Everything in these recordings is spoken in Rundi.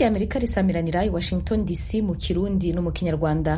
rya amerika risamiranira i washington dc mu kirundi no mu kinyarwanda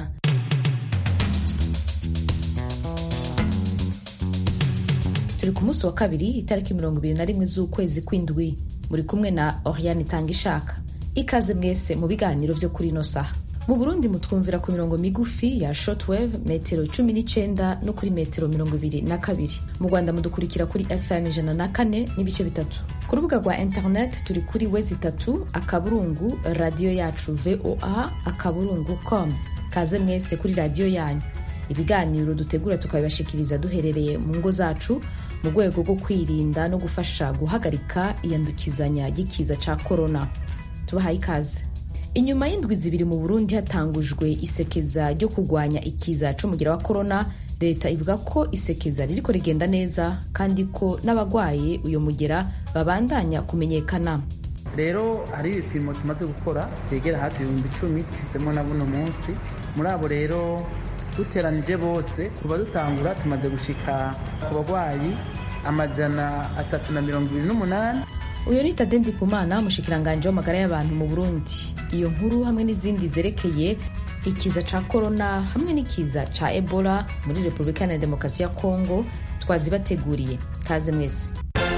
turi ku munsi wa kabiri itariki mirongo ibiri na rimwe z'ukwezi kw'indwi muri kumwe na oriane itanga ishaka ikaze mwese mu biganiro vyo kuri ino saha mu burundi mutwumvira ku mirongo migufi ya shortwave metero cumi n'icenda no kuri metero mirongo ibiri na kabiri mu rwanda mudukurikira kuri fm ijana na kane n'ibice bitatu ku rubuga rwa internet turi kuri wezi itatu akaburungu radiyo yacu voa akaburungu com kaze mwese kuri radiyo yanyu ibiganiro dutegura tukabibashikiriza duherereye mu ngo zacu mu rwego rwo kwirinda no gufasha guhagarika iyandukizanya ry'ikiza ca korona tubahaye ikaze inyuma y'indwi zibiri mu burundi hatangujwe isekeza ryo kurwanya ikiza c'umugira wa korona leta ivuga ko isekeza ririko rigenda neza kandi ko n'abagwaye uyo mugera babandanya kumenyekana rero hari ibipimo tumaze gukora byegera hafi ibihumbi icumi dushyizemo na buno munsi muri abo rero duteranije bose kuva dutangura tumaze gushika ku bagwayi amajana atatu na mirongo ibiri n'umunani uyu ni tade ndikumana umushikiranganji w'amagara y'abantu mu burundi iyo nkuru hamwe n'izindi zerekeye ikiza ca korona hamwe n'ikiza ca ebola muri repubulika iharanira demokarasi ya kongo twazibateguriye kaze mwese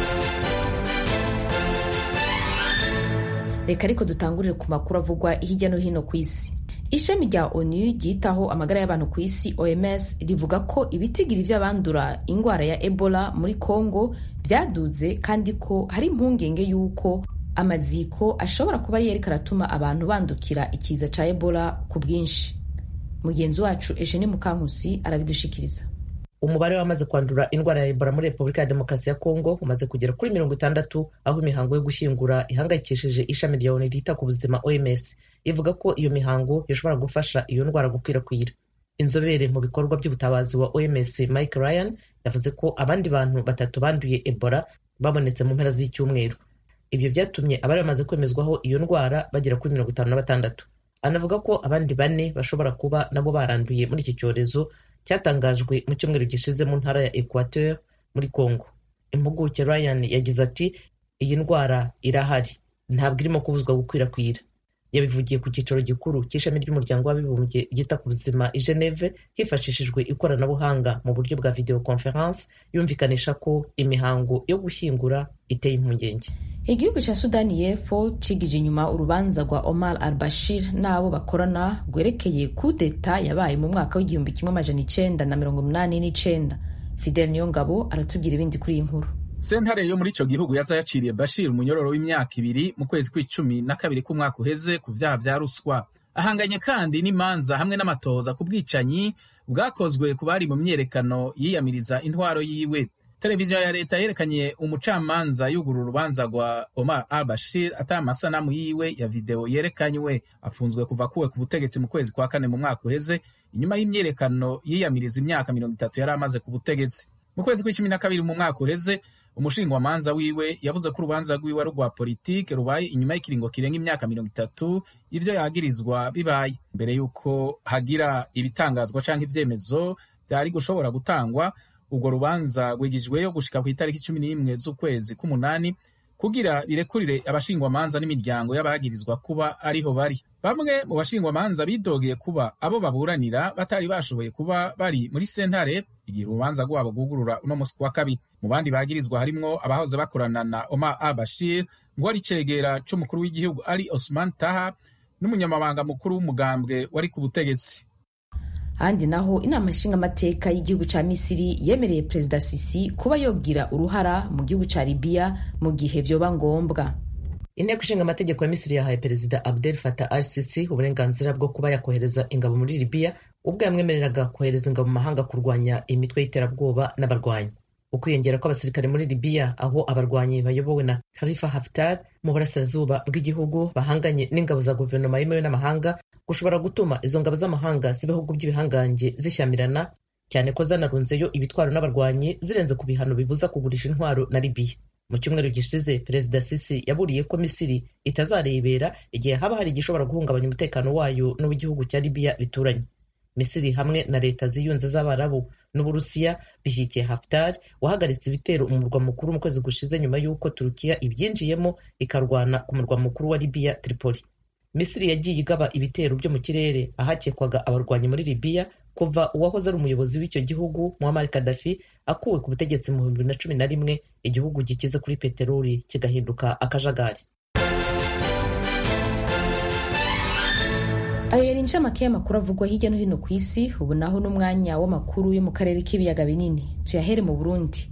reka ariko dutangurire ku makuru avugwa hirya no hino ku isi ishami rya onu ryitaho amagara y'abantu ku isi oms rivuga ko ibitigiri vy'abandura ingwara ya ebola muri congo vyaduze kandi ko hari impungenge y'uko amaziko ashobora kuba ari yariko aratuma abantu bandukira ikiza ca ebola ku bwinshi mugenzi wacu eugene mukankusi arabidushikiriza umubare w'abamaze kwandura indwara ya ebola muri repubulika ya demokarasi ya kongo umaze kugera kuri mirongo itandatu aho imihango yo gushyingura ihangayikishije ishami rya onu ryita ku buzima oms ivuga ko iyo mihango ishobora gufasha iyo ndwara gukwirakwira inzobere mu bikorwa by'ubutabazi wa oms mike ryan yavuze ko abandi bantu batatu banduye ebola babonetse mu mpera z'icyumweru ibyo byatumye abari bamaze kwemezwaho iyo ndwara bagera kuri mirongo itanu na batandatu anavuga ko abandi bane bashobora kuba nabo baranduye muri iki cyorezo cyatangajwe mu cyumweru gishize mu ntara ya equateur muri congo impuguke ryan yagize ati iyi ndwara irahari ntabwo irimo kubuzwa gukwirakwira yabivugiye ku cyicaro gikuru cy'ishami ry'umuryango w'abibumbye ryita ku buzima i geneve hifashishijwe ikoranabuhanga mu buryo bwa video conference yumvikanisha ko imihango yo gushyingura iteye impungenge igihugu cya sudani y'epfo cigije inyuma urubanza rwa omar al bashir n'abo bakorana rwerekeye kudeta yabaye mu mwaka w'igihumbi kimwe amajana icenda na mirongo umunani n'icenda fidel niyongabo aratubwira ibindi kuri iyi nkuru sentare yo muri ico gihugu yaza yaciriye bashir umunyororo w'imyaka ibiri mu kwezi kw'icumi na kabiri k'umwaka uheze ku vyaha vya ruswa ahanganye kandi n'imanza hamwe n'amatohoza ku bwicanyi bwakozwe ku bari mu myerekano yiyamiriza intwaro yiwe televiziyo ya leta yerekanye umucamanza yugura urubanza rwa omar al bashir ata amasanamu yiwe ya videwo yerekanywe afunzwe kuva kuwe ku butegetsi mu kwezi kwa kane mu mwaka uheze inyuma y'imyerekano yiyamiriza imyaka mirongo itatu yari amaze ku butegetsi mu kwezi kw'icumi na kabiri mu mwaka uheze umushingwamanza wiwe yavuze ko urubanza rwiwe ari urwa politike rubaye inyuma y'ikiringo kirenga imyaka mirongo itatu ivyo yagirizwa bibaye mbere y'uko hagira ibitangazwa canke ivyemezo vyari gushobora gutangwa urwo rubanza rwigijweyo gushika ku itariki cumi n'imwe z'ukwezi k'umunani kugira birekurire abashingwamanza n'imiryango y'abagirizwa kuba ariho bari bamwe mu bashingwamanza bidogeye kuba abo baburanira batari bashoboye kuba bari muri sentare igihe urubanza rwabo rwugurura uno musi wa kabiri mu bandi bagirizwa harimwo abahoze bakorana na omar al bashir ngo ari cegera c'umukuru w'igihugu ali osman taha n'umunyamabanga mukuru w'umugambwe wari ku butegetsi ahandi naho inama nshingamateka y'igihugu ca misiri yemereye perezida sisi kuba yogira uruhara mu gihugu ca libiya mu gihe vyoba ngombwa inteko ishinga amategeko ya misiri yahaye perezida abdel fatah al sisi uburenganzira bwo kuba yakohereza ingabo muri libiya ubwo yamwemereraga kohereza ingabo mu mahanga kurwanya imitwe y'iterabwoba n'abarwanyi ukwiyongera kw'abasirikare muri libiya aho abarwanyi bayobowe na khalifa haftar mu burasirazuba bw'igihugu bahanganye n'ingabo za guverinoma yemewe n'amahanga gushobora gutuma izo ngabo z'amahanga z'ibihugu by'ibihangange zishyamirana cyane ko zanarunzeyo ibitwaro n'abarwanyi zirenze ku bihano bibuza kugurisha intwaro na libiya mu cyumweru gishize perezida sisi yaburiye ko misiri itazarebera igihe haba hari igishobora guhungabanya umutekano wayo n'uw'igihugu cya libiya bituranye misiri hamwe na leta ziyunze z'abarabu n'uburusiya bishyigikiye haftar wahagaritse ibitero mu murwa mukuru mu kwezi gushize nyuma y'uko turukiya ibyinjiyemo ikarwana ku murwa mukuru wa libiya tripoli misiri yagiye igaba ibitero byo mu kirere ahakekwaga abarwanyi muri libiya kuva uwahoze ari umuyobozi w'icyo gihugu muammar gaddafi akuwe ku butegetsi mu bihumbi bibiri na cumi na rimwe igihugu gikize kuri peteroli kigahinduka akajagari ayo yari inshamake y'amakuru avugwa hirya no hino ku isi ubu naho n'umwanya w'amakuru yo mu karere k'ibiyaga binini tuyahere mu burundi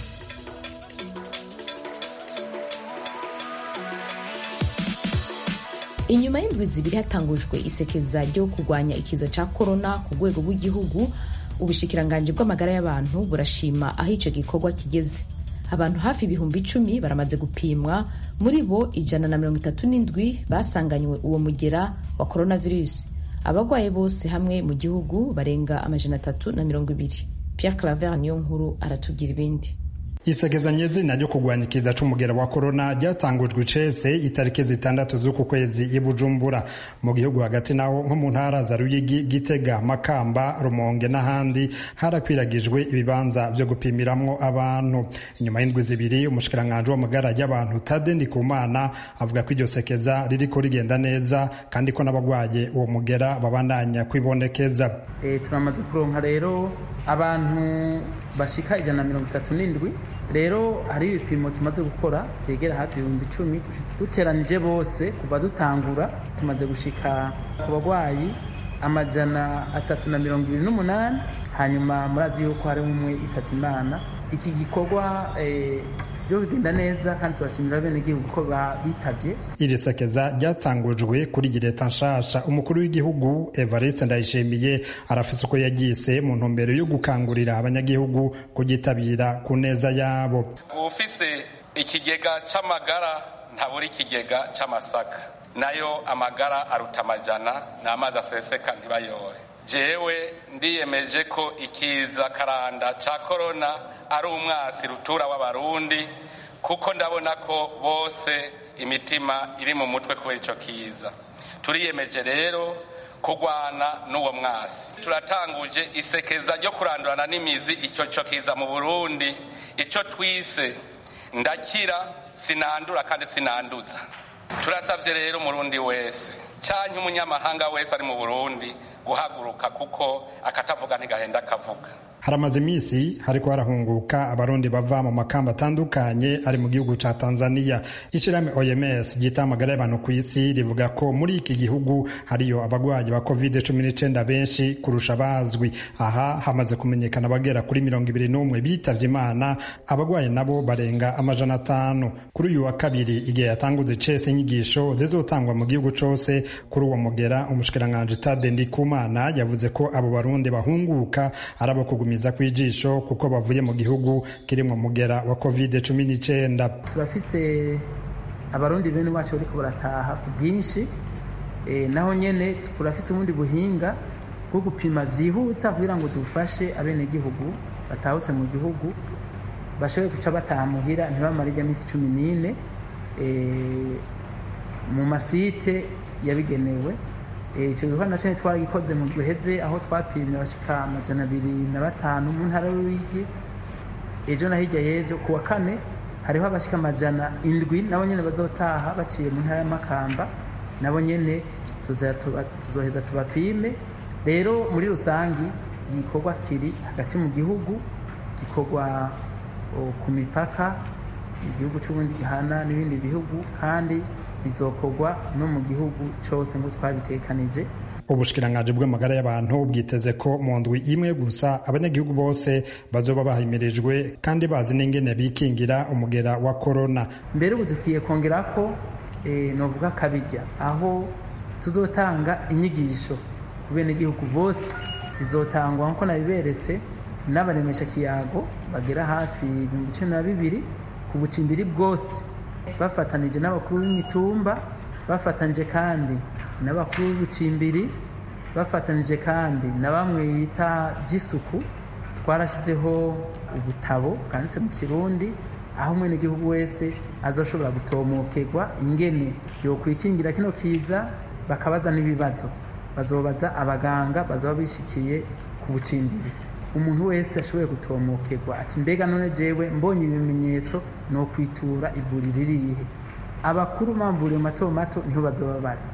inyuma y'indwi zibiri hatangujwe isekeza ryo kurwanya ikiza cya korona ku rwego rw'igihugu ubushikiranganji bw'amagara y'abantu burashima aho icyo gikorwa kigeze abantu hafi ibihumbi icumi baramaze gupimwa muri bo ijana na mirongo itatu n'indwi basanganywe uwo mugera wa coronavirus abagwaye bose hamwe mu gihugu barenga amajana atatu na mirongo ibiri pierre claver niyo nkuru aratubwira ibindi isegezanye zina ryo kurwanya ikiza c'umugera wa korona ryatangujwe icese itariki zitandatu z'uku kwezi i bujumbura mu gihugu hagati naho nko mu ntara za ruyigi gitega makamba rumonge n'ahandi harakwiragijwe ibibanza vyo gupimiramwo abantu inyuma y'indwi zibiri umushikiranganji w'amagara y'abantu tade ndikumana avuga ko iryo sekeza ririko rigenda neza kandi ko n'abagwaye uwo mugera babandanya kwibonekeza e, turamaze kuronka rero abantu bashika ijana na mirongo itatu n'indwi rero hari ibipimo tumaze gukora byegera hafi ibihumbi icumi duteranije bose kuva dutangura tumaze gushika ku barwayi amajana atatu na mirongo ibiri n'umunani hanyuma murazi yuko hariho umwe ifata imana iki gikorwa byo bigenda neza kandi turashimira bene igihugu ko bitabye iri sekeza ryatangujwe kuri iyi leta nshasha umukuru w'igihugu evariste ndayishimiye arafise uko yagise mu ntumbero yo gukangurira abanyagihugu kugitabira ku neza yabo ufise ikigega c'amagara ntabura ikigega c'amasaka nayo amagara aruta amajana n'amazi aseseka ntibayore jewe ndiyemeje ko ikiza karanda ca korona ari umwasi rutura w'abarundi kuko ndabona ko bose imitima iri mu mutwe kubera ico kiza turiyemeje rero kurwana n'uwo mwasi turatanguje isekeza ryo kurandurana n'imizi icyo cyo kiza mu burundi icyo twise ndakira sinandura kandi sinanduza turasabye rero umurundi wese canke umunyamahanga wese ari mu burundi guhaguruka kuko akatavuga ntigahenda akavuga haramaze iminsi hariko harahunguka abarundi bava mu makamba atandukanye ari mu gihugu ca tanzania ishirahamwe oms ryita amagara y'abantu ku isi rivuga ko muri iki gihugu hariyo abagwayi ba covid cumi n'icenda benshi kurusha bazwi aha hamaze kumenyekana abagera kuri mirongo ibiri n'umwe bitavye imana abagwayi nabo barenga amajana atanu kuri uyu wa kabiri igihe yatanguze cese inyigisho zizotangwa mu gihugu cose kuri uwo mugera umushikiranganji tade ndikumana yavuze ko abo barundi bahunguka ari abo kugumiza kw'ijisho kuko bavuye mu gihugu kirimwo mugera wa covid cumi n'icenda turafise abarundi bene bacu bariko barataha ku bwinshi e, naho nyene turafise ubundi buhinga bwo gupima vyihuta kugira ngo dufashe abenegihugu batahutse mu gihugu bashobore guca bataha muhira ntibamare ijya minsi cumi n'ine e, mu masite yabigenewe icyo gikorwa nacyo twaragikoze mu guheze aho twapimye abashika amajana abiri na batanu mu ntara y'uruyigi ejo na hirya y'ejo ku wa kane hariho abashika amajana indwi nabo nyene bazotaha baciye mu ntara y'amakamba nabo nyene tuzoheza tubapime rero muri rusangi igikorwa kiri hagati mu gihugu gikorwa ku mipaka igihugu c'ubundi gihana n'ibindi bihugu kandi bizokorwa no mu gihugu cyose ngo twabitekanije ubushikiranganji bw'amagara y'abantu bwiteze ko mu ndwi imwe gusa abanyagihugu bose bazoba bahimirijwe kandi bazi n'ingene bikingira umugera wa korona mbere ubu dukwiye kongera ko e, novuga kabijya aho tuzotanga inyigisho ku benegihugu bose zizotangwa nk'uko nabiberetse n'abaremesha kiyago bagera hafi ibihumbi cumi na bibiri ku bucimbiri bwose bafatanije n'abakuru b'imitumba bafatanije kandi n'abakuru b'ubucimbiri bafatanije kandi na bamwe bita by'isuku twarashyizeho ubutabo bwanditse mu kirundi aho umwenegihugu wese azoshobora gutomokerwa ingene yokwikingira kino kiza bakabaza n'ibibazo bazobaza abaganga bazaba bishikiye ku bucimbiri umuntu wese ashoboye gutomokerwa ati mbega none jewe mbonye ibimenyetso no kwitura ivuriro irihe abakuru bamvuriye mato mato niho bazoba bari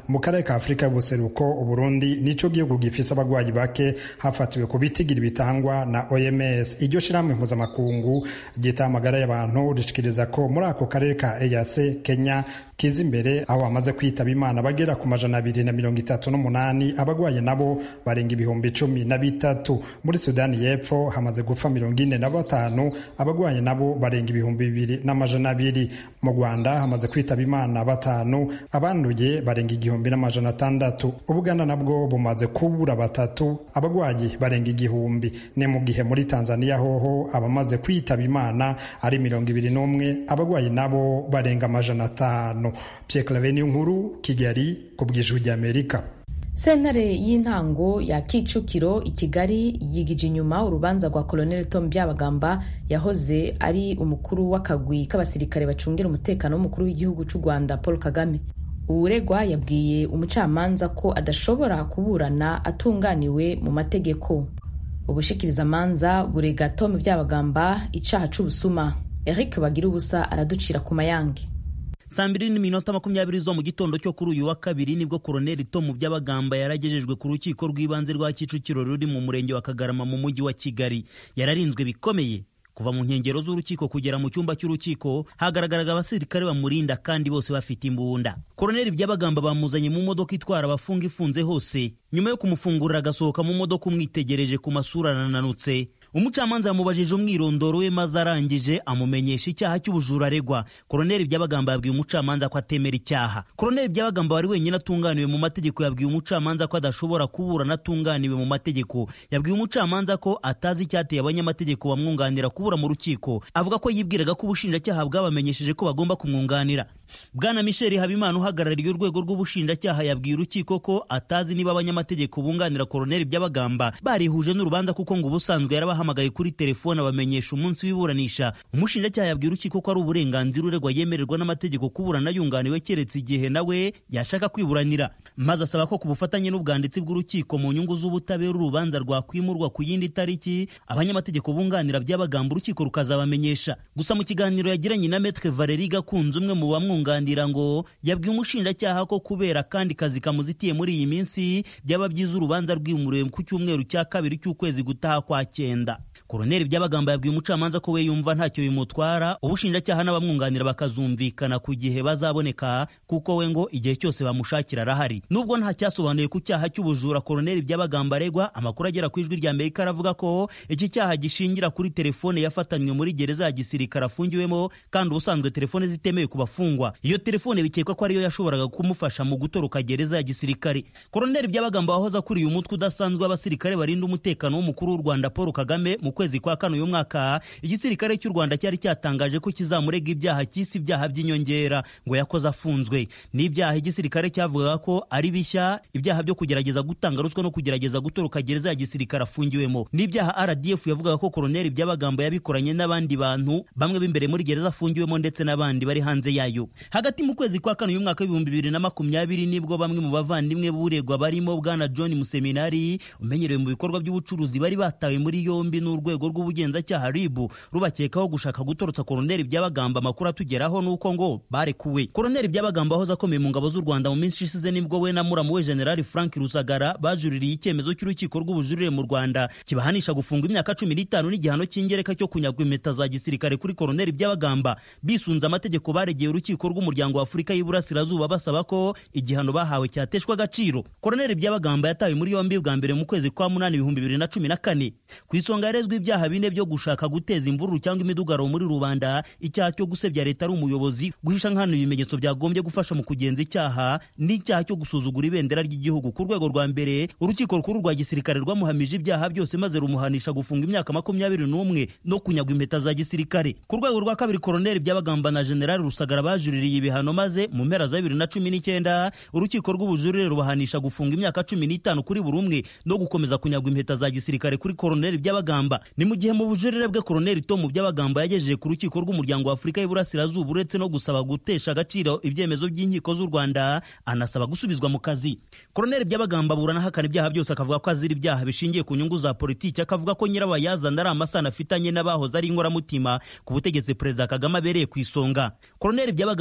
mu karere ka afurika y'ubuseruko uburundi nico gihugu gifise abagwayi bake hafatiwe ku bitigiri bitangwa na oms iryo shirahamwe mpuzamakungu ryita amagara y'abantu rishikiriza ko muri ako karere ka eac kenya kiza imbere aho bamaze kwitaba imana bagera ku majana abiri na mirongo itatu n'umunani abagwayi nabo barenga ibihumbi cumi na bitatu muri sudani y'epfo hamaze gupfa mirongo ine na batanu abagwayi nabo barenga ibihumbi bibiri n'amajana abiri mu rwanda hamaze kwitaba imana batanu abanduye barenga igihumbi n'amajana atandatu ubuganda nabwo bumaze kubura batatu abagwayi barenga igihumbi ni mu gihe muri tanzania hoho abamaze kwitaba imana ari mirongo ibiri n'umwe abagwayi nabo barenga amajana atanu Pierre Claver nkuru Kigali ku bw'ijwi ry'Amerika sentare y'intango ya kicukiro i kigali yigije inyuma urubanza rwa colonel tom byabagamba yahoze ari umukuru w'akagwi k'abasirikare bacungira umutekano w'umukuru w'igihugu cy'u rwanda paul kagame uwuregwa yabwiye umucamanza ko adashobora kuburana atunganiwe mu mategeko ubushikirizamanza burega tom byabagamba icaha c'ubusuma eric bagira ubusa araducira ku mayange saa mbiri n'iminota makumyabiri zo mu gitondo cyo kuri uyu wa kabiri nibwo koroneli tomu by'abagamba yaragejejwe ku rukiko rw'ibanze rwa kicukiro ruri mu murenge wa kagarama mu mujyi wa kigali yararinzwe bikomeye kuva mu nkengero z'urukiko kugera mu cyumba cy'urukiko hagaragaraga abasirikare bamurinda kandi bose bafite imbunda koroneli by'abagamba bamuzanye mu modoka itwara abafunga ifunze hose nyuma yo kumufungurira agasohoka mu modoka umwitegereje ku masura ananutse umucamanza yamubajije umwirondoro we maze arangije amumenyesha icyaha cy'ubujura aregwa koroneli byabagamba yabwiye umucamanza ko atemera icyaha koroneli byabagamba wari wenyine atunganiwe mu mategeko yabwiye umucamanza ko adashobora kuburana atunganiwe mu mategeko yabwiye umucamanza ko atazi icyateye abanyamategeko bamwunganira kubura mu rukiko avuga ko yibwiraga ko ubushinjacyaha bwabamenyesheje ko bagomba kumwunganira bwana michel habimana uhagarariye urwego rw'ubushinjacyaha yabwiye urukiko ko atazi niba abanyamategeko bunganira koroneli byabagamba barihuje n'urubanza kuko ngo ubusanzwe yarabahamagaye kuri telefone abamenyesha umunsi w'iburanisha umushinjacyaha yabwiye urukiko ko ari uburenganzira uregwa yemererwa n'amategeko kuburana yunganiwe keretse igihe nawe yashaka kwiburanira maze asaba ko ku bufatanye n'ubwanditsi bw'urukiko mu nyungu z'ubutabera urubanza rwakwimurwa ku yindi tariki abanyamategeko bunganira byabagamba urukiko rukazabamenyesha gusa mu kiganiro yagiranye na metre valeri gakunze umwe mu bamwunganira ngo yabwiye umushinjacyaha ko kubera kandi kazi kamuzitiye muri iyi minsi byaba byiza urubanza rwimuriwe ku cyumweru cya kabiri cy'ukwezi gutaha kwa cyenda koroneli byabagamba yabwiye umucamanza ko we yumva ntacyo bimutwara ubushinjacyaha n'abamwunganira bakazumvikana ku gihe bazaboneka kuko we ngo igihe cyose bamushakira arahari nubwo nta cyasobanuye ku cyaha cy'ubujura koroneli byabagamba aregwa amakuru agera ku ijwi rya amerika aravuga ko iki cyaha gishingira kuri telefone yafatanywe muri gereza ya gisirikare afungiwemo kandi ubusanzwe telefone zitemewe ku bafungwa iyo telefone bikekwa ko ariyo yashoboraga kumufasha mu gutoroka gereza ya gisirikare koroneli byabagamba wahoze akuriye umutwe udasanzwe w'abasirikare barinda umutekano w'umukuru w'u rwanda paul kagame mu kwezi kwa kane uyu mwaka igisirikare cy'u rwanda cyari cyatangaje ko kizamurega ibyaha cy'isi ibyaha by'inyongera ngo yakoze afunzwe n'ibyaha igisirikare cyavugaga ko ari bishya ibyaha byo kugerageza gutanga ruswa no kugerageza gutoroka gereza ya gisirikare afungiwemo n'ibyaha rdf yavugaga ko koroneli by'abagamba yabikoranye n'abandi bantu bamwe b'imbere muri gereza afungiwemo ndetse n'abandi bari hanze yayo hagati mu kwezi kwa kane uyu mwaka w'ibihumbi bibiri na makumyabiri nibwo bamwe mu bavandimwe b'uregwa barimo bwana john museminari umenyerewe mu bikorwa by'ubucuruzi bari batawe muri yombi n'urwego rw'ubugenzacyaha ribu rubakekaho gushaka gutorotsa koroneli byabagamba amakuru atugeraho nuko ngo barekuwe koroneli byabagamba wahoze akomeye mu ngabo z'u rwanda mu minsi ishize nibwo we na muramu we generali frank rusagara bajuririye icyemezo cy'urukiko rw'ubujurire mu rwanda kibahanisha gufunga imyaka cumi n'itanu n'igihano cy'ingereka cyo kunyagwa impeta za gisirikare kuri koroneli byabagamba bisunze amategeko baregeye urukiko rw'umuryango wa afurika y'iburasirazuba basaba ko igihano bahawe cyateshwa agaciro koroneli byabagamba yatawe muri yombi bwa mbere mu kwezi kwa munani ibihumbi bibiri na cumi na kane ku isonga yarezwe ibyaha bine byo gushaka guteza imvururu cyangwa imidugaro muri rubanda icyaha cyo gusebya leta ari umuyobozi guhisha nkana ibimenyetso byagombye gufasha mu kugenza icyaha n'icyaha cyo gusuzugura ibendera ry'igihugu ku rwego rwa mbere urukiko rukuru rwa gisirikare rwamuhamije ibyaha byose maze rumuhanisha gufunga imyaka makumyabiri n'umwe no kunyagwa impeta za gisirikare ku rwego rwa kabiri koroneli byabagamba na generali rusagara bajuririye ibihano maze mu mpera za bibiri na cumi n'icyenda urukiko rw'ubujurire rubahanisha gufunga imyaka cumi n'itanu kuri buri umwe no gukomeza kunyagwa impeta za gisirikare kuri koroneli byabagamba ni mu gihe mu bujurire bwe koroneli tomu byabagamba yagejeje ku rukiko rw'umuryango wa afurika y'iburasirazuba uretse no gusaba gutesha agaciro ibyemezo by'inkiko z'u rwanda anasaba gusubizwa mu kazi koroneli byabagamba aburana ahakana ibyaha byose akavuga ko azira ibyaha bishingiye ku nyungu za politiki akavuga ko nyirabayazana ari amasano afitanye n'abahoze ari inkoramutima ku butegetsi perezida kagame abereye ku isonga koroneli byabagamba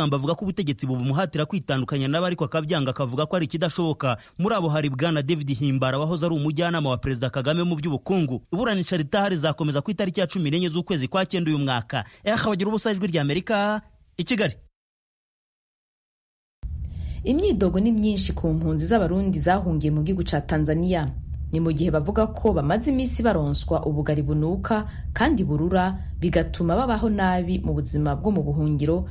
byabagamba avuga ko ubutegetsi bubumuhatira kwitandukanya nabo ariko akabyanga akavuga ko ari ikidashoboka muri abo hari bwana david himbara wahoze ari umujyanama wa perezida kagame mu by'ubukungu iburanisha ritaha rizakomeza ku itariki ya cumi n'enye z'ukwezi kwa cyenda uyu mwaka eha bagira ubusa ijwi rya amerika i kigali imyidogo ni myinshi ku mpunzi z'abarundi zahungiye mu gihugu ca tanzania ni mu gihe bavuga ko bamaze iminsi baronswa ubugari bunuka kandi burura bigatuma babaho nabi mu buzima bwo mu buhungiro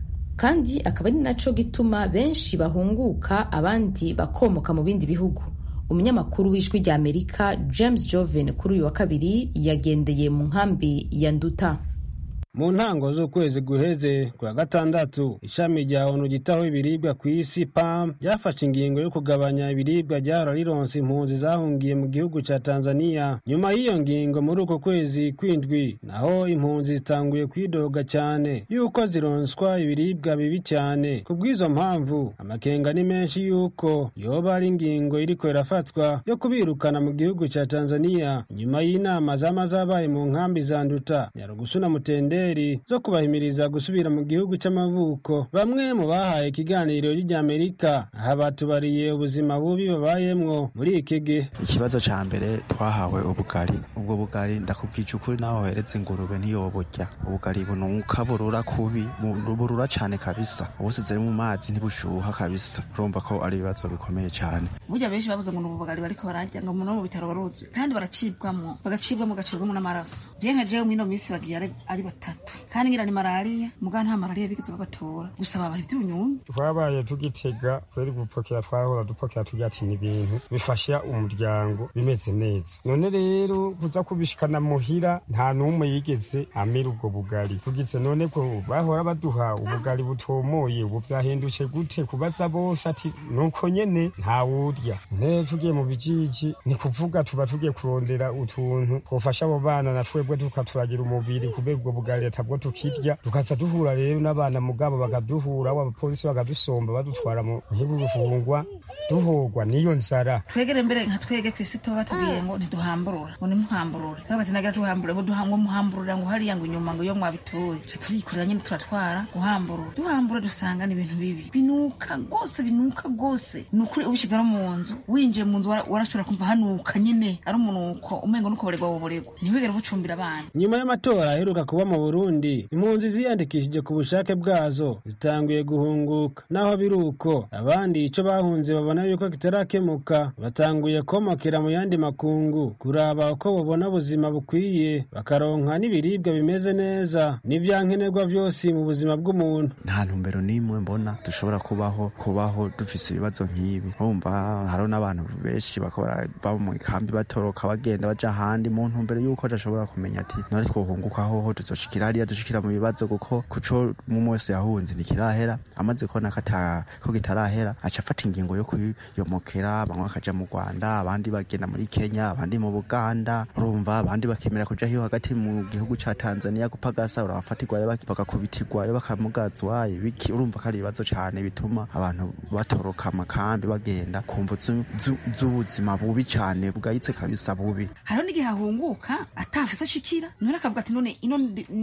kandi akaba ari naco gituma benshi bahunguka abandi bakomoka mu bindi bihugu umunyamakuru w'ijwi rya amerika james joven kuri uyu wa kabiri yagendeye mu nkambi ya nduta mu ntango z'ukwezi guheze kwa gatandatu ishami rya onu gitaho ibiribwa ku isi pam ryafashe ingingo yo kugabanya ibiribwa ryahora rironsa impunzi zahungiye mu gihugu ca tanzania nyuma y'iyo ngingo muri uko kwezi kwindwi naho impunzi zitanguye kwidoga cyane yuko zironswa ibiribwa bibi cyane ku bw'izo mpamvu amakenga ni menshi yuko yoba ari ingingo iriko irafatwa yo kubirukana mu gihugu ca tanzania nyuma y'inama zama zabaye mu nkambi za nduta nyarugusu na mutende zo kubahimiriza gusubira mu gihugu cy'amavuko bamwe mu bahaye ikiganiro ry'amerika aha batubariye ubuzima bubi babayemwo muri iki gihe ikibazo cya mbere twahawe ubugari ubwo bugari ndakubwije ukuri nawe woheretse ingurube ntiyoburya ubugari bunuka burura kubi burura cyane kabisa ubusize mu mazi ntibushuha kabisa urumva ko ari ibibazo bikomeye cyane burya benshi bavuze ngo ni ubugari bariko bararya ngo no mu bitaro baruzi kandi baracibwamo bagacibwamo bagacibwamo n'amaraso je nka jewe mw'ino minsi bagiye ari batatu kandi ngira ni malariya muga nta malariya bigeze bagatora gusa babaye iby'ubunyunyu twabaye tugitega kweri gupokera twahora dupokera tugira ati ni ibintu bifasha umuryango bimeze neza none rero kuza kubishikana muhira nta n'umwe yigeze amira ubwo bugari tugize none ko bahora baduha ubugari butomoye ubu vyahindutse gute kubaza bose ati nuko nyene ntawurya nte tugiye mu bijiji ni kuvuga tuba tugiye kurondera utuntu twofasha abo bana na twebwe tukaturagira umubiri kubera ubwo bugari tabwo tukirya tukaza duhura rero n'abana mugabo bakaduhura abapolisi bakadusomba badutwara mu gihugu gufungwa duhogwa n'iyo nzara twegere mbere nka twege ku isi tuba batubwiye ngo ntiduhamburura ngo nimuhamburure tuba bati nagira tuhamburure ngo duhamwe muhamburura ngo hariya ngo inyuma ngo iyo mwabituye ca turikorera nyine turatwara guhamburura duhambura dusanga ni ibintu bibi binuka rwose binuka rwose ni ukuri ubishyize no mu nzu winjiye mu nzu warashobora kumva hanuka nyine ari umunuko umengo nuko buregwa buburegwa ntibigere bucumbira abana nyuma y'amatora aheruka kuba mu burundi impunzi ziyandikishije ku bushake bwazo zitanguye guhunguka naho biri uko abandi ico bahunze babona yuko kitarakemuka batanguye komokera mu yandi makungu kuraba uko babona ubuzima bukwiye bakaronka n'ibiribwa bimeze neza n'ivyankenerwa vyose mu buzima bw'umuntu nta ntumbero n'imwe mbona dushobora kubaho kubaho dufise ibibazo nk'ibi urumva hariho n'abantu benshi bakora baba mu ikambi batoroka bagenda baja ahandi mu ntumbero y'uko adashobora kumenya ati none twohunguka hoho tuzoshikira hariya dushikira mu bibazo kuko kuco umwe wese yahunze ntikirahera amaze kubona ko kitarahera aca afata ingingo yo kuyomokera bamwe bakaja mu rwanda abandi bagenda muri kenya abandi mu buganda urumva abandi bakemera kuja hiyo hagati mu gihugu ca tanzania gupagasa urabafatirwayo bakakubitirwayo bakamugazwayo biki urumva ko ari ibibazo cane bituma abantu batoroka amakambi bagenda kumva z'ubuzima bubi cane bwahitse kabisa bubi hariho n'igihe ahunguka atafise ashikira none akavuga ati none ino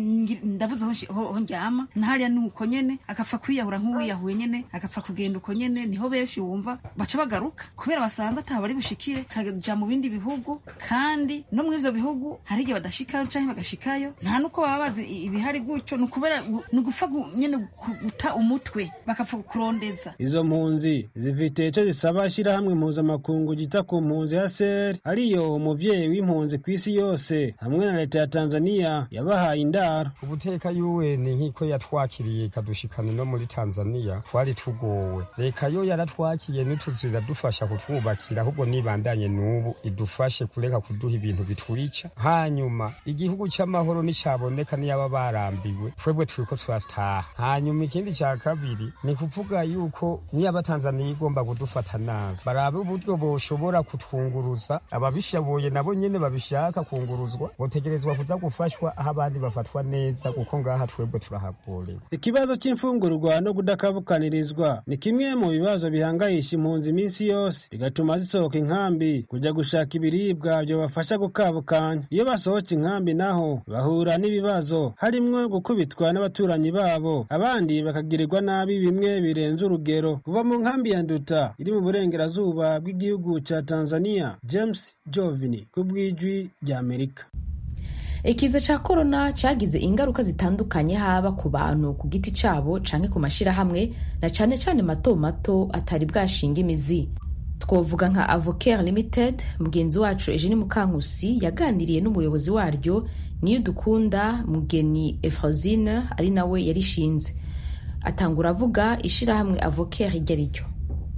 ndabuze ho ndyama ntariya ni uko nyene agapfa kwiyahura nk'uwiyahuye nyene agapfa kugenda uko nyene niho benshi wumva baca bagaruka kubera basanze ataba ari bushikire kaja mu bindi bihugu kandi no mu ivyo bihugu hari igihe badashikayo canke bagashikayo nta nuko baba bazi ibihari gutyo ni ukubera ni ugupfa nyene guta umutwe bakapfa kurondeza izo mpunzi zifite ico zisaba shirahamwe mpuzamakungu gita ku mpunzi ya ser ariyo umuvyeyi w'impunzi kw'isi yose hamwe na leta ya tanzania yabahaye indaro ubuteka UN nk'iko yatwakiriye ikadushikana no muri Tanzania twari tugowe reka yo yaratwakiye n'utuzu iradufasha kutwubakira ahubwo nibandanye n'ubu idufashe kureka kuduha ibintu biturica hanyuma igihugu cy'amahoro n'icyaboneka niyaba barambiwe twebwe turiko turataha hanyuma ikindi cya kabiri ni kuvuga yuko niyaba Tanzania igomba kudufata nabi barabe uburyo boshobora kutwunguruza ababishoboye nabo nyene babishaka kunguruzwa botegerezwa kuza gufashwa aho abandi bafatwa bikagenda neza kuko ngaha twebwe turahagorewe ikibazo cy'imfungurwa no kudakabukanirizwa ni kimwe mu bibazo bihangayisha impunzi iminsi yose bigatuma zisohoka inkambi kujya gushaka ibiribwa byobafasha gukabukanya iyo basohotse inkambi naho bahura n'ibibazo harimwo gukubitwa n'abaturanyi babo abandi bakagirirwa nabi bimwe birenze urugero kuva mu nkambi ya nduta iri mu burengerazuba bw'igihugu cya tanzania james jovini ku bw'ijwi ry'amerika ikiza cya korona cyagize ingaruka zitandukanye haba ku bantu ku giti cyabo canke ku mashyirahamwe na cyane cyane mato mato atari bwashinga imizi twovuga nka avocare limited mugenzi wacu eugene mukankusi yaganiriye n'umuyobozi waryo niyo dukunda mugeni efrosine ari nawe yarishinze atangura avuga ishyirahamwe avocare iryo ari ryo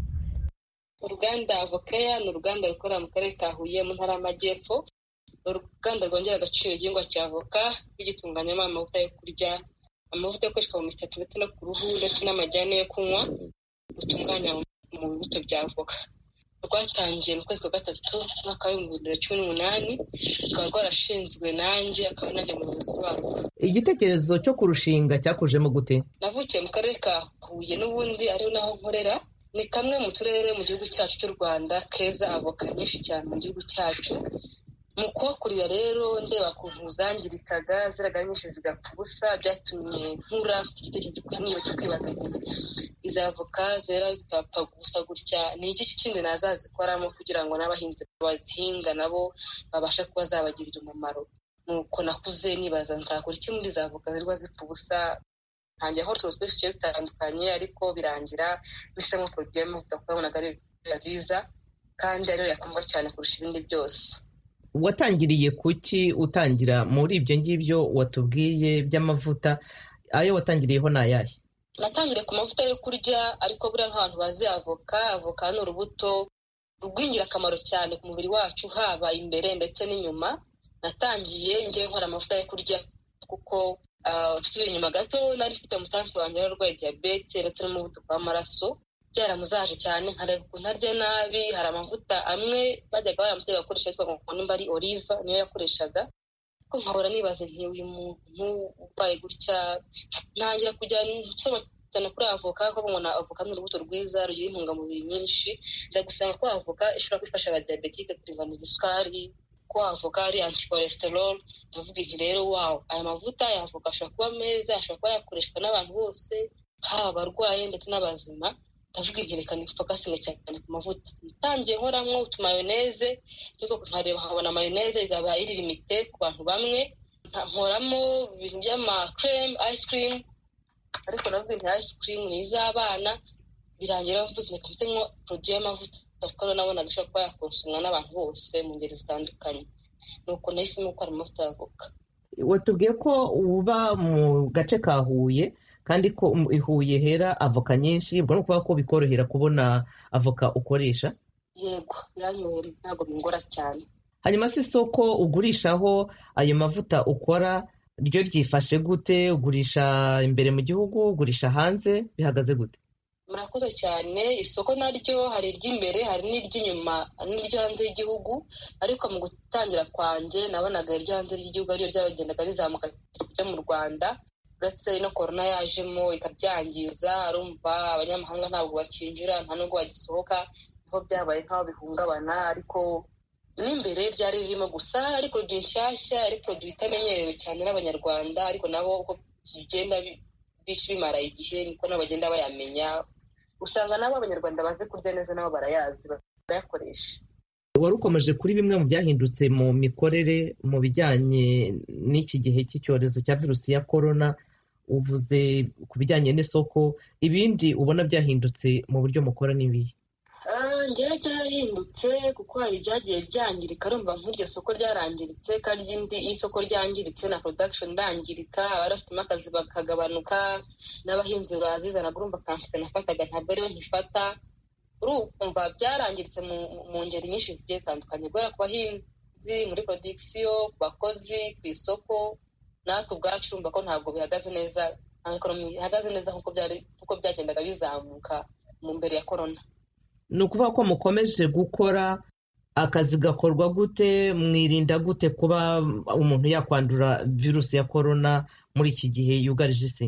uruganda avokeya ni uruganda rukorera mu karere ka huye mu ntara y'amajyepfo ni uruganda rwongera agaciro igihingwa cya avoka rugitunganyamo amavuta yo kurya amavuta akoreshwa mu misatsi ndetse no ku ruhu ndetse n'amajyane yo kunywa rutunganya mu bibuto bya avoka rwatangiye mu kwezi kwa gatatu umwaka w'ibihumbi bibiri na cumi n'umunani rukaba rwarashinzwe nanjye akaba nanjye umuyobozi warwo igitekerezo cyo kurushinga cyakujemo gute navukiye mu karere ka huye n'ubundi ariho naho nkorera ni kamwe mu turere mu gihugu cyacu cy'u rwanda keza avoka nyinshi cyane mu gihugu cyacu mu kuhakurira rero ndeba ukuntu zangirikaga ziraga nyinshi zigapfa ubusa byatumye nkura mfite igitekerezo niba cyo kwibaza izi avoka zera zigapfa gusa gutya ni iki kindi nazazikoramo kugira ngo n'abahinzi bazihinga nabo babashe kuba zabagirira umumaro nuko nakuze nibaza nzakora iki muri izi avoka zirwa zipfa ubusa ntangira aho tuzi twinshi tugiye dutandukanye ariko birangira bisemo poroduwi y'amavuta kuko yabonaga ari nziza kandi ariyo yakundwa cyane kurusha ibindi byose watangiriye kuki utangira muri ibyo ngibyo watubwiye by'amavuta ayo watangiriyeho ni ayahe natangiriye ku mavuta yo kurya ariko buriya nk'abantu bazi avoka avoka ni urubuto rw'ingirakamaro cyane ku mubiri wacu haba imbere ndetse n'inyuma natangiye ngewe nkora amavuta yo kurya kuko nsubira inyuma gato nari mfite umutansi wanjye wari urwaye diyabete ndetse n'umuvuduko w'amaraso byaramuzaje cyane nkareba ukuntu arya nabi hari amavuta amwe bajyaga baramutega gukoresha yitwa ngo nimba ari oliva niyo yakoreshaga ko nkahora nibaza nti uyu muntu urwaye gutya ntangira kujya nsoma cyane kuri avoka kuko mbona avoka ni urubuto rwiza rugira intungamubiri nyinshi njya gusanga ko avoka ishobora gufasha abadiyabetike kuringaniza isukari ko avoka ari anticholesterol ndavuga nti rero wawo aya mavuta ya avoka ashobora kuba meza ashobora kuba yakoreshwa n'abantu bose haba abarwaye ndetse n'abazima ndavuga nti reka nifokasinge cyane ku mavuta natangiye nkoramo utumayoneze ariko nkareba nkabona mayoneze izaba iri limite ku bantu bamwe nkoramo ibintu by'amakreme ice cream ariko navuga nti ice cream ni iz'abana birangira mvuze reka mfite nko poroduwi y'amavuta kuko rero nabonaga ishobora kuba yakonsomwa n'abantu bose mu ngeri zitandukanye nuko nahisemo gukora amavuta y'avoka watubwiye ko uba mu gace ka huye kandi ko i huye hera avoka nyinshi ubwo ni ukuvuga ko bikorohera kubona avoka ukoresha yego biranyohera ntabwo bingora cyane hanyuma si isoko ugurishaho ayo mavuta ukora ryo ryifashe gute ugurisha imbere mu gihugu ugurisha hanze bihagaze gute murakoze cyane isoko naryo hari iry'imbere hari n'iry'inyuma n'iryo hanze y'igihugu ariko mu gutangira kwanjye nabonaga iryo hanze y'igihugu ariyo ryagendaga rizamuka ryo mu rwanda uretse no korona yajemo ikabyangiza arumva abanyamahanga ntabwo bakinjira nta nubwo bagisohoka niho byabaye nk'aho bihungabana ariko n'imbere ryari ririmo gusa ari poroduwi nshyashya ari poroduwi itamenyerewe cyane n'abanyarwanda ariko nabo uko bigenda bimara igihe niko nabo bagenda bayamenya usanga nabo abanyarwanda bazi kurya neza nabo barayazi barayakoresha wari ukomeje kuri bimwe mu byahindutse mu mikorere mu bijyanye n'iki gihe cy'icyorezo cya virusi ya korona uvuze ku bijyanye n'isoko ibindi ubona byahindutse mu buryo mukora n'ibihe ngewe byarahindutse kuko hari ibyagiye byangirika rumva nk'iryo soko ryarangiritse kandi irindi iyo isoko ryangiritse na production irangirika abari bafitemo akazi bakagabanuka n'abahinzi bazizanaga urumva kanseri nafataga ntabwo ariyo nkifata urumva byarangiritse mu ngeri nyinshi zigiye zitandukanye guhera ku bahinzi muri production ku bakozi ku isoko natwe ubwacu urumva ko ntabwo bihagaze neza nta ekonomi ihagaze neza nk'uko byagendaga bizamuka mu mbere ya korona ni ukuvuga ko mukomeje gukora akazi gakorwa gute mwirinda gute kuba umuntu yakwandura virusi ya korona muri iki gihe yugarije isi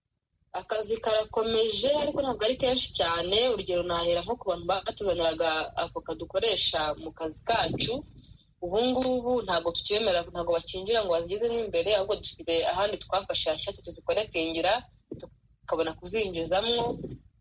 akazi karakomeje ariko ntabwo ari kenshi cyane urugero nahera nko ku bantu batuzaniraga avoka dukoresha mu kazi kacu ubu ngubu ntabwo tukibemera ntabwo bakinjira ngo bazigezemo imbere ahubwo dufite ahandi twafashe hashyashya tuzikoretingira tukabona kuzinjizamo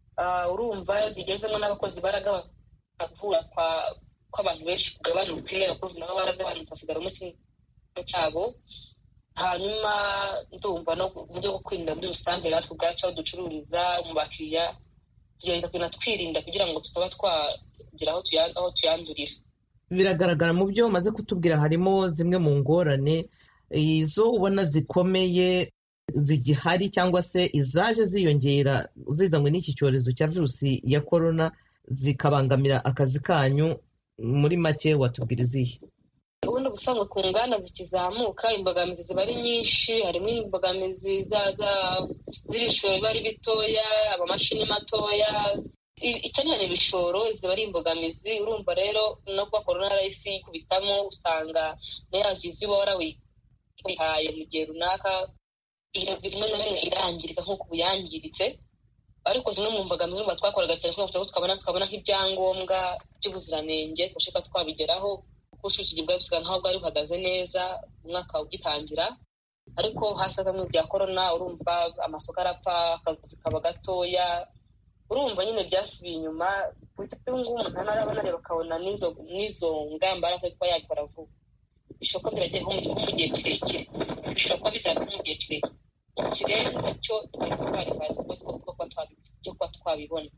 urumva zigezemo n'abakozi baragabura kw'abantu benshi kugabanuke abakozi nabo baragabanutse hasigaramo kimwe cyabo hanyuma ndumva no mu buryo bwo kwirinda muri rusange natwe ubwacu aho ducururiza mu bakiriya tugenda kugenda twirinda kugira ngo tutaba twagera aho tuyandurira biragaragara mu byo umaze kutubwira harimo zimwe mu ngorane izo ubona zikomeye zigihari cyangwa se izaje ziyongera zizanywe n'iki cyorezo cya virusi ya korona zikabangamira akazi kanyu muri make watubwira izihe ubundi ubusanzwe ku nganda zikizamuka imbogamizi ziba ari nyinshi harimo imbogamizi z'ibishoro biba ari bitoya amamashini matoya ikenera ibishoro ziba ari imbogamizi urumva rero no kuba korona yarahise yikubitamo usanga na ya viziyo uba warawihaye mu gihe runaka rimwe na rimwe irangirika nk'uko ubu yangiritse ariko zimwe mu mbogamizi urumva twakoraga cyane kugira ngo tukabona tukabona nk'ibyangombwa by'ubuziranenge tubashe twabigeraho ubucuruzi bwari busigaye nkaho bwari buhagaze neza umwaka ugitangira ariko hasaza mu bya korona urumva amasoko arapfa akazi kaba gatoya urumva nyine byasubiye inyuma ubu ngubu umuntu arabona rero akabona n'izo ngamba ariko kuba yabikora vuba bishobora kuba biragiye nko mu gihe kirekire bishobora kuba bizaza nko mu gihe kirekire kirenze cyo twari bazi cyo kuba twabibona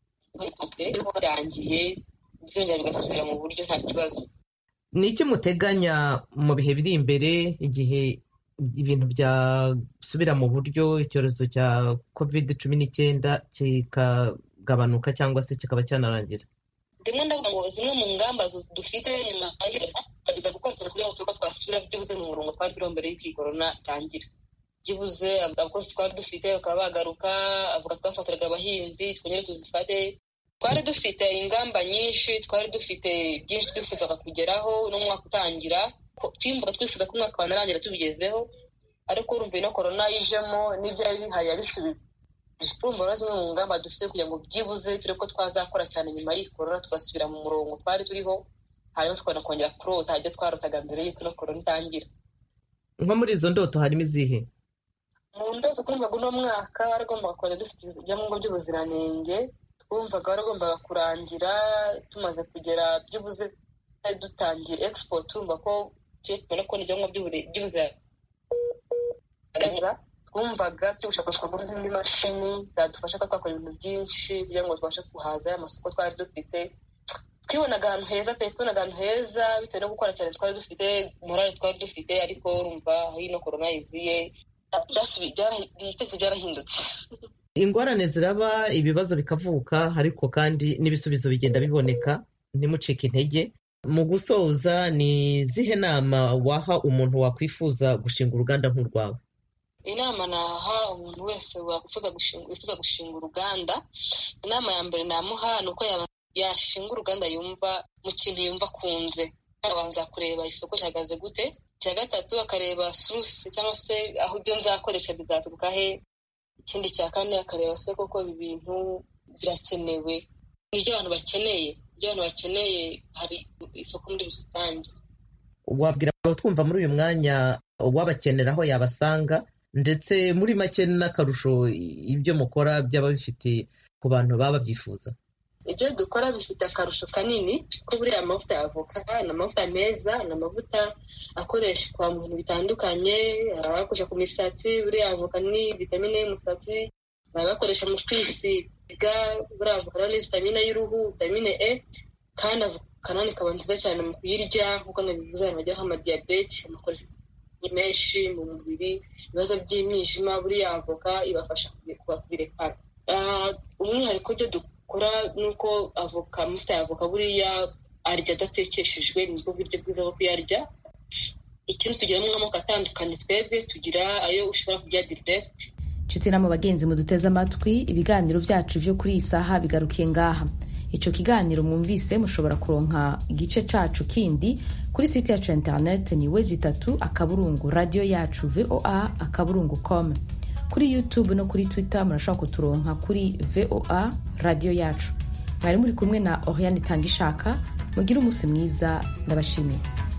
rero birangiye byongera bigasubira mu buryo nta kibazo ni iki muteganya mu bihe biri imbere igihe ibintu byasubira mu buryo icyorezo cya covid cumi n'icyenda kikagabanuka cyangwa se kikaba cyanarangira ndimo ndavuga ngo zimwe mu ngamba dufite nyuma tugerageza gukora cyane kugira ngo turebe ko twasubira byibuze mu murongo twari turiho mbere y'uko iyi korona itangira byibuze abakozi twari dufite bakaba bagaruka avuga twafatiraga abahinzi twongere tuzifate twari dufite ingamba nyinshi twari dufite byinshi twifuzaga kugeraho n'umwaka utangira twimvaga twifuza ko umwaka wanarangira tubigezeho ariko urumva ino korona yijemo n'ibyari bihari yabisubije urumva rero zimwe mu ngamba dufite kugira ngo byibuze turebe ko twazakora cyane nyuma y'iyi korona tugasubira mu murongo twari turiho hanyuma tukabona kongera kurota ibyo twarotaga mbere y'uko ino korona itangira nko muri izo ndoto harimo izihe mu ndoto twumvaga uno mwaka waragombaga kongera dufite ibyangombwa by'ubuziranenge twumvaga waragombaga kurangira tumaze kugera byibuze dutangiye expo turumva ko tugiye tubona ko n'ibyangombwa by'ubuziranenge twumvaga turi gushaka kugura izindi mashini zadufasha kuba twakora ibintu byinshi kugira ngo tubashe guhaza amasoko twari dufite twibonaga ahantu heza pe twibonaga ahantu heza bitewe no gukora cyane twari dufite morale twari dufite ariko urumva aho ino korona yiziye ibitezi byarahindutse ingorane ziraba ibibazo bikavuka ariko kandi n'ibisubizo bigenda biboneka ntimucike intege mu gusoza ni izihe nama waha umuntu wakwifuza gushinga uruganda nk'urwawe inama naha umuntu wese wifuza gushinga uruganda inama ya mbere namuha ni uko yashinga uruganda yumva mu kintu yumva akunze abanza kureba isoko rihagaze gute icya gatatu akareba surusi cyangwa se aho ibyo nzakoresha bizaturuka he ikindi cya kane akareba se koko ibi bintu birakenewe ni ibyo abantu bakeneye ibyo abantu bakeneye hari isoko muri rusange wabwira abatwumva muri uyu mwanya wabakenera aho yabasanga ndetse muri make n'akarusho ibyo mukora byaba bifite ku bantu baba babyifuza ibyo dukora bifite akarusho kanini ko buriya amavuta ya avoka ni amavuta meza ni amavuta akoreshwa mu bintu bitandukanye hari abayakoresha ku misatsi buriya avoka ni vitamine y'umusatsi hari abayakoresha mu kwisiga buriya avoka ni vitamine y'uruhu vitamine e kandi avoka nanone ikaba nziza cyane mu kuyirya nk'uko nabivuze abantu bajyaho amadiyabete amakolesteroli menshi mu mubiri ibibazo by'imyijima buriya avoka ibafasha kubirekana umwihariko byo dukora ni uko avoka amavuta ya avoka buriya arya adatekeshejwe nibwo buryo bwiza bwo kuyarya ikindi tugiramo amoko atandukanye twebwe tugira ayo ushobora kurya diregiti inshuti n'ama bagenzi muduteze amatwi ibiganiro byacu byo kuri iyi saha bigarukiye ngaha icyo kiganiro mwumvise mushobora kuronka igice cacu kindi kuri site yacu ya internet ni wezi itatu akaburungu radiyo yacu voa akaburungu com kuri youtube no kuri twitter murashobora kuturonka kuri voa radiyo yacu mwari muri kumwe na oriane itanga ishaka mugire umunsi mwiza ndabashimiye